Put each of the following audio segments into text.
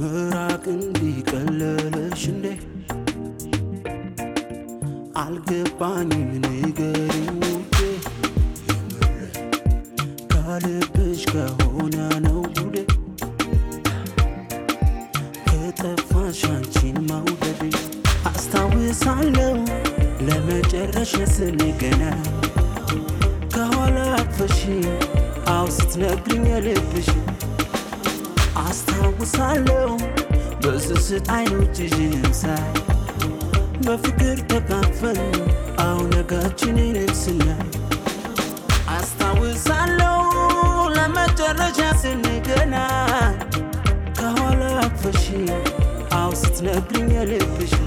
ምራቅ እንዲቀለለሽ እንዴ አልገባኝም ንገሪኝ ውዴ ከልብሽ ከሆነ ነው ጉዴ ከጠፋሽ አንቺን መውደዴ አስታውሳለሁ ለመጨረሻ ስንገናኝ ከኋላ አቅፈሽ አው ስትነግሪኝ የልብሽ አስታውሳለሁ በስስት አይኖችሽን ሳይ በፍቅር ተካፈል አው ነጋችንን ስናይ አስታውሳለሁ ለመጨረሻ ስንገናኝ ከኋላ አቅፈሽ አው ስትነግሪኝ የልብሽ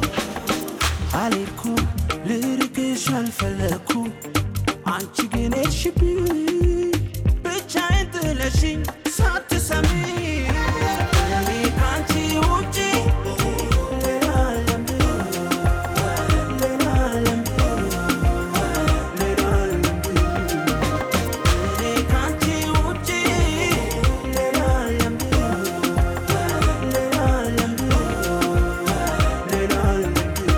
አልኩም ልርቅሽ አልፈለኩም አንቺ ግን ሄድሽብኝ ብቻዬን ጥለሽኝ ሳትሰሚ እኔ ከአንቺ ውጪ ሌላ ዓለም ሌላ ዓለም ሌላ ዓለም እኔ ከአንቺ ውጪ ሌላ ዓለም ሌላ ዓለም ሌላ ዓለም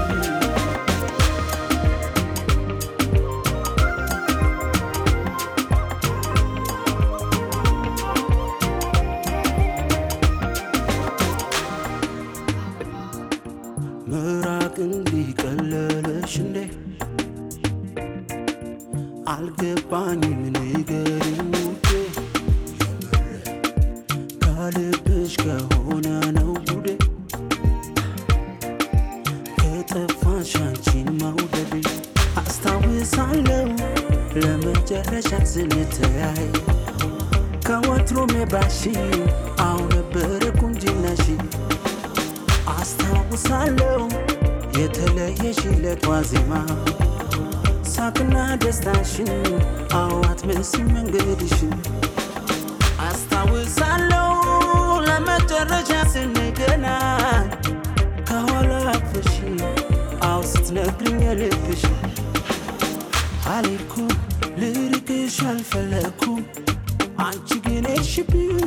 ምራቅ እንዲቀለለሽ እንዴ አልገባኝም ንገሪኝ ውዴ ከልብሽ ከሆነ ነው ጉዴ ከጠፋሽ አንቺን መውደዴ አስታውሳለሁ ለመጨረሻ ስንተያይ ከወትሮም የባሺ አው ነበረ ቁንጅናሽ አስታውሳለሁ የተለየሽለት ዋዜማ ሳቅና ደስታሽን አዋት መስል መንገድሽን አስታውሳለሁ ለመጨረሻ ስንገናኝ ከኋላ አቅፈሽ አው ስትነግሪኝ የልብሽ አልኩም ልርቅሽ አልፈለኩም አንቺ ግን ሄድሽብኝ